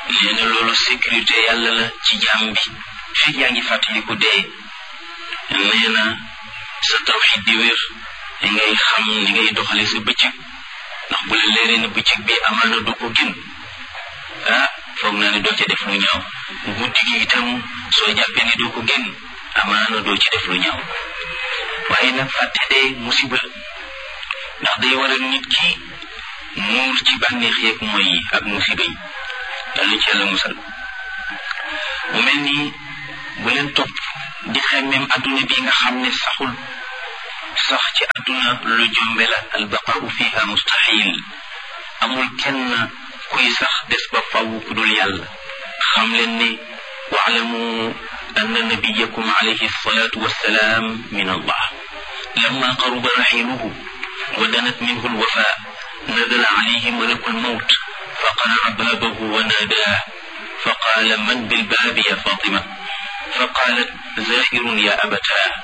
nee na loolu sécurité yàlla la ci jaam bi fekk yaa ngi fàttaliku dee nee na sa tawxid di wér ngay xam ni ngay doxale sa bëccëg ndax bu la leeree ne bëccëg bi amaana du ko gën ah foog naa ne doo ci def lu ñaaw guddi gi itam soo jàppee ne doo ko gën amaana doo ci def lu ñaaw waaye nag fàtte dee musiba ndax day waral nit ki muur ci bànneex yeeg mooy yi ak musiba yi yàlla ci yàlla musal mu mel ni bu leen topp di xemmeem adduna bi nga xam ne saxul sax ci adduna lu jombe la albaqau fiha mustahil amul kenn kuy sax des ba faw ku dul yàlla xam leen ne waalamu anna nabiyakum alayhi salatu wassalaam min allah lamma qaruba raxiluhu wa danat minhu alwafa نزل عليه ملك الموت فقرع بابه وناداه فقال من بالباب يا فاطمة فقالت زائر يا أبتاه